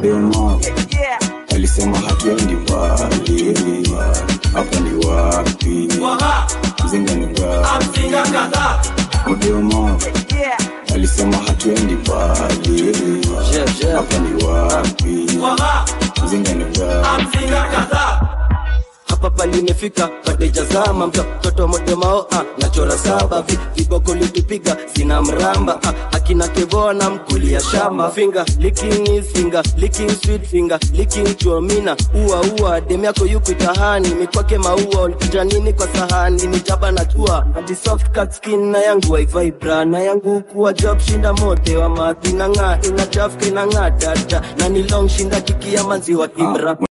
mdema alisema hatuendi mbali hapa ni wapi mzinga ni ngapi mdema alisema hatuendi mbali hapa ni wapi mzinga ni ngapi hapa pali imefika patejazama mtoto modemao ah, nachora saba vi, viboko litupiga sina mramba ah, akina kevona mkulia shamba finger licking his finger licking sweet finger licking chomina ua ua dem yako yuko itahani mikwake maua ulikuja nini kwa sahani ni jaba na tua hadi soft cut skin na yangu waivai bra na yangu kuwa job shinda mote wa mathi na ng'aa ina jafka ina ng'aa dada na ni long shinda kiki ya maziwa kibra